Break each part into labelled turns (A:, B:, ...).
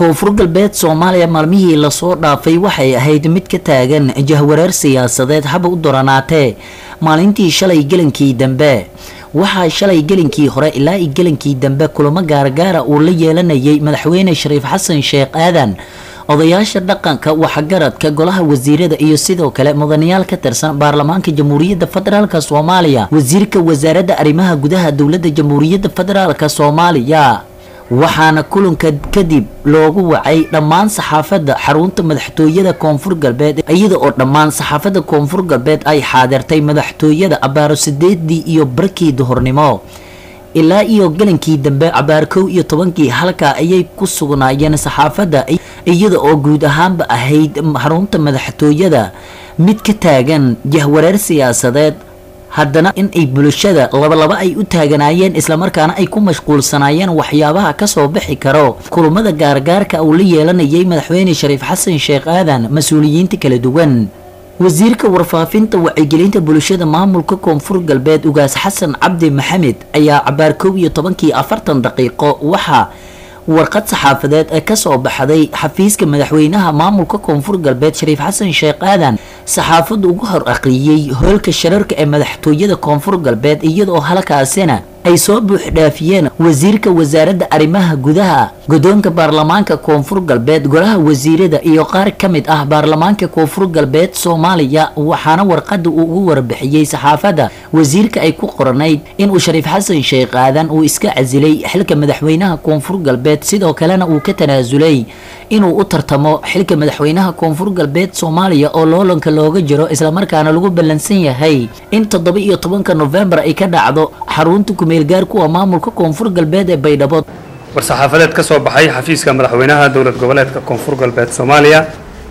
A: koonfur galbeed soomaaliya maalmihii lasoo dhaafay waxay ahayd mid ka taagan jahwareer siyaasadeed haba u doranaatee maalintii shalay gelankii dambe waxaa shalay gelinkii hore ilaa i gelinkii dambe kulamo gaargaara uu la yeelanayay madaxweyne shariif xasan sheekh aadan odayaasha dhaqanka waxgaradka golaha wasiirada iyo sidoo kale mudanayaal ka tirsan baarlamaanka jamhuuriyadda federaalk soomaaliya wasiirka wasaaradda arrimaha gudaha dowladda jamhuuriyadda federaalk soomaaliya waxaana kulanka kadib loogu wacay dhammaan saxaafadda xarunta madaxtooyada koonfur galbeed iyada oo dhammaan saxaafadda koonfur galbeed ay xaadirtay madaxtooyada abaaro sideedii iyo barkii duhurnimo ilaa iyo galankii dambe cabaar kow iyo tobankii halkaa ayay ku sugnaayeen saxaafadda iyada oo guud ahaanba ahayd xarunta madaxtooyada mid ka taagan jahwareer siyaasadeed haddana in ay bulshada labalaba ay u taaganaayeen islamarkaana ay ku mashquulsanaayeen waxyaabaha kasoo bixi karo kulamada gaargaarka uu la yeelanayay madaxweyne shariif xasan sheekh aadan mas-uuliyiinta kala duwan wasiirka warfaafinta wacyigelinta bulshada maamulka koonfur galbeed ugaas xasan cabdi maxamed ayaa cabaar kow iyo tobankii afartan daqiiqo waxaa warqad saxaafadeed ee kasoo baxday xafiiska madaxweynaha maamulka koonfur galbeed shariif xasan sheekh aadan saxaafaddu ugu hor aqriyey hoolka shararka ee madaxtooyada koonfur galbeed iyadoo halkaasina ay soo buuxdhaafiyeen wasiirka wasaaradda arrimaha gudaha guddoonka baarlamaanka koonfur galbeed golaha wasiirada iyo qaar ka mid ah baarlamaanka koonfur galbeed soomaaliya waxaana warqada uu ugu warbixiyey saxaafadda wasiirka ay ku qoranayd inuu shariif xasan sheekh aadan uu iska casilay xilka madaxweynaha koonfur galbeed sidoo kalena uu ka tanaasulay inuu u tartamo xilka madaxweynaha koonfur galbeed soomaaliya oo loolanka looga jiro islamarkaana lagu ballansan yahay in toddoba iyo tobanka nofembar ay ka dhacdo xarunta kumeelgaar kuwa maamulka koonfur galbeed ee baydhabo
B: war-saxaafadeed ka soo baxay xafiiska madaxweynaha dowlad goboleedka koonfur galbeed soomaaliya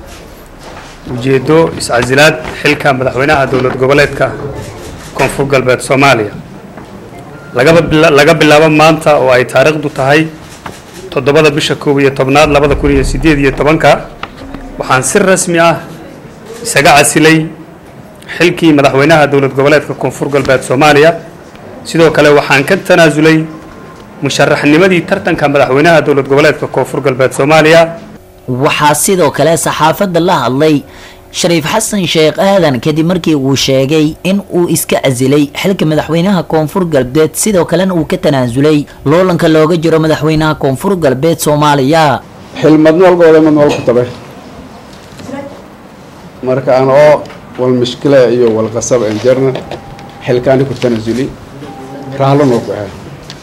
B: ujeeddo is-casilaad xilka madaxweynaha dowlad goboleedka koonfur galbeed soomaaliya laga bilaabo maanta oo ay taariikhdu tahay toddobada bisha koob iyo tobnaad labada kun iyo siddeed iyo tobanka waxaan si rasmi ah isaga casilay xilkii madaxweynaha dowlad goboleedka koonfur galbeed soomaaliya sidoo kale waxaan ka tanaasulay musharaxnimadii tartanka madaxweynaha dowlad goboleedka koonfur galbeed soomaaliya
A: waxaa sidoo kale saxaafadda la hadlay shariif xasan sheekh aadan kadib markii uu sheegay in uu iska casilay xilka madaxweynaha koonfur galbeed sidoo kalena uu ka tanaasulay loolanka looga jiro madaxweynaha koonfur galbeed soomaaliya
C: xilmadn walbooda mad wal ku tabe marka aan oo wal mishkila iyo wal qasab aan jarna xilkaani ku tanaasuli raalon oo ku ahaa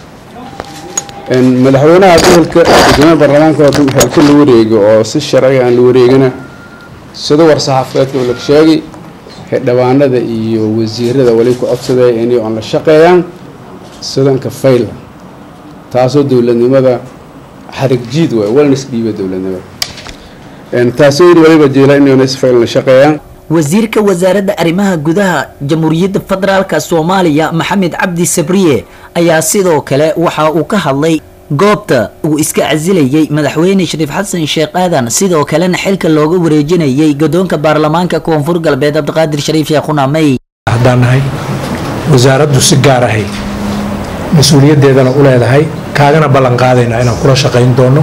C: madaxweynaha gobolka gudoomiyaha baarlamaanka xilka la wareego oo si sharciga aan la wareegina sida war-saxaafadeedka la sheegay xildhibaanada iyo wasiirada wali ku codsaday inay on la shaqeeyaan sidanka fayla taasoo dowladnimada xarig jiid waay walna isdhiiba dowladnimada taasoo yidhi waliba jeela inayna si fayl la shaqeeyaan
A: wasiirka wasaaradda arrimaha gudaha jamhuuriyadda federaalka soomaaliya maxamed cabdi sabriye ayaa sidoo kale waxa uu ka hadlay goobta uu iska casilayay madaxweyne shariif xasan sheekh aadan sidoo kalena xilka looga wareejinayay guddoonka baarlamaanka koonfur galbeed cabdiqaadir shariif sheekhunamey
D: haddaan nahay wasaaraddu si gaar ahay mas-uuliyaddeedana u leedahay kaagana ballan qaadaynaa inaan kula shaqayn doono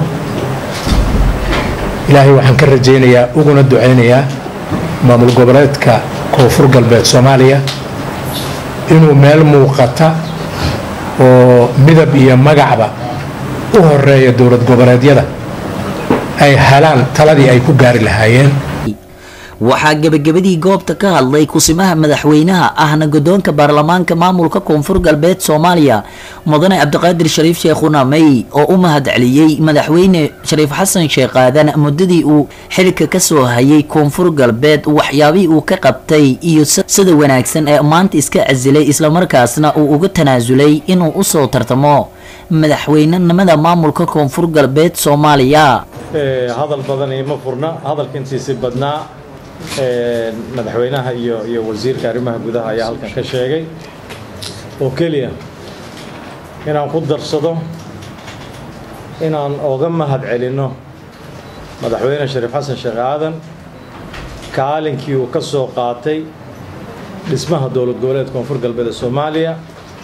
D: ilaahay waxaan ka rajaynayaa uguna ducaynayaa maamul goboleedka koonfur galbeed soomaaliya inuu meel muuqata oo midab iyo magacba u horeeya dowlad goboleedyada ay helaan taladii ay ku gaari lahaayeen
A: waxaa gebagabadii goobta ka hadlay kusimaha madaxweynaha ahna guddoonka baarlamaanka maamulka koonfur galbeed soomaaliya mudane cabdiqaadir shariif sheekhunamey oo u mahad celiyey madaxweyne shariif xasan sheekh aadan muddadii uu xilka kasoo hayay koonfur galbeed waxyaabihii uu ka qabtay iyo sida wanaagsan ee maanta iska casilay islamarkaasna uu uga tanaasulay inuu usoo tartamo madaxweynenimada maamulka koonfur galbeed soomaaliya
E: hadal badan ima furna hadalka intiisi badnaa madaxweynaha iyo iyo wasiirka arrimaha gudaha ayaa halkan ka sheegay oo keliya inaan ku darsado inaan oga mahad celinno madaxweyne shariif xasan sheekh aadan kaalinkii uu ka soo qaatay dhismaha dowlad goboleed koonfur galbeed ee soomaaliya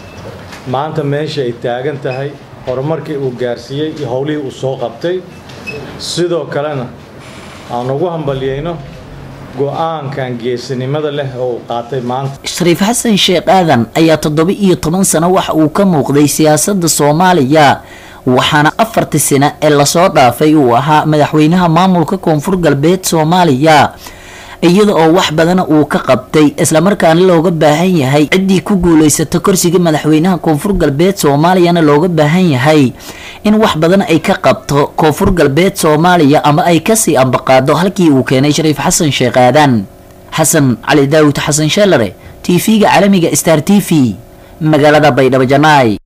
E: maanta meesha ay taagan tahay horumarkii uu gaarsiiyey iyo howlihii uu soo qabtay sidoo kalena aan ugu hambalyayno go-aankan geesinimada leh oo uu qaatay maanta
A: shariif xasan sheekh aadan ayaa toddoba iyo toban sano waxa uu ka muuqday siyaasadda soomaaliya waxaana afartii sano ee lasoo dhaafay uu ahaa madaxweynaha maamulka koonfur galbeed soomaaliya iyada oo wax badana uu ka qabtay islamarkaana looga baahan yahay ciddii ku guuleysata korsiga madaxweynaha koonfur galbeed soomaaliyana looga baahan yahay in wax badan ay ka qabto koonfur galbeed soomaaliya ama ay kasii ambaqaado halkii uu keenay shariif xasan sheekh aadan xasan cali daawud xasan sheelare t v-ga caalamiga star t v magaalada baydhabo janaay